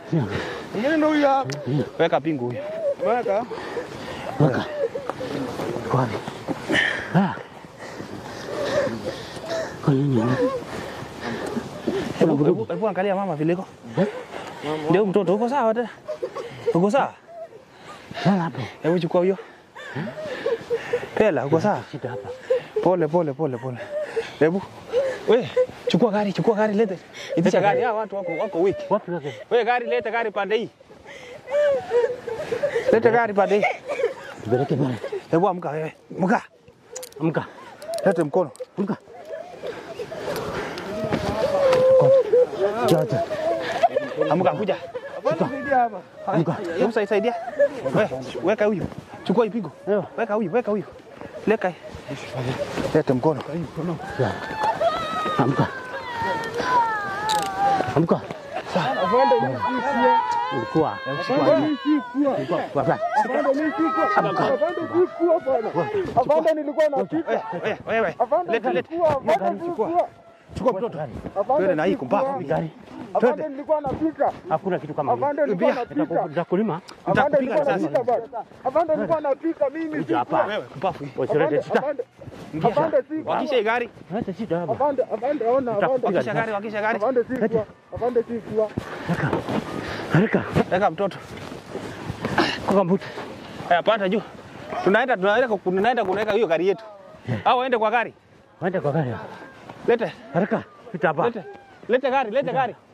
Mwingine ndio huyu hapa. Weka pingu huyo. Weka. Weka. Iko wapi? Ah. Kwa nini? Hebu hebu- hebu angalia mama vile iko. Ndio mtoto uko sawa tena? Uko sawa? Lala hapo. Hebu chukua huyo. Pela, uko sawa? Shida hapa. Pole pole pole pole. Hebu. We, chukua gari, chukua gari lete. Itisha gari. Hawa watu wako wako wiki. Wapi wake? We gari lete gari pande hii. Lete gari pande hii. Tupeleke pale. Hebu amka wewe. Amka. Amka. Lete mkono. Amka. Chacha. Amka kuja. Hapana saidia hapa. Amka. Hebu sai- saidia. We, weka huyu. Chukua ipigo. Ewa. Weka huyu, weka huyu. Leka. hii. Lete mkono. Ya. Amka. Amka. Afande mimi si kuwa. Ulikuwa. Afande mimi si kuwa. Ulikuwa. Wapi? Afande mimi si kuwa. Afande si kuwa bwana. Afande nilikuwa napika. Wewe, wewe. Afande Lete, si lete. kuwa. Afande si Chukua. kuwa. Chukua mtoto. Afande Twende na hii si kumbaku. kuwa. Gari. Afande nilikuwa napika. Hakuna kitu kama hiyo. Afande nilikuwa Bia, napika. Nitakulima. Afande Nitakupiga nilikuwa sasa. napika bwana. Afande nilikuwa napika mimi si Kuja hapa. kuwa. Wewe, kupafu hii. Usilete Afande shida. afande Ingia sasa. afande si kuwa. Wakisha hii gari. Leta shida hapa. Afande afande ona Nitakupiga. afande. Wakisha gari, wakisha gari. Afande si kuwa. Afande si kuwa. Haraka. Haraka. Weka mtoto. Kwa kambuta. Haya, panda juu. Tunaenda tunaenda ku- tunaenda kunaweka hiyo gari yetu. Au waende kwa gari. Waende kwa gari. Lete. Haraka. Pita hapa. Lete. Lete gari, lete gari.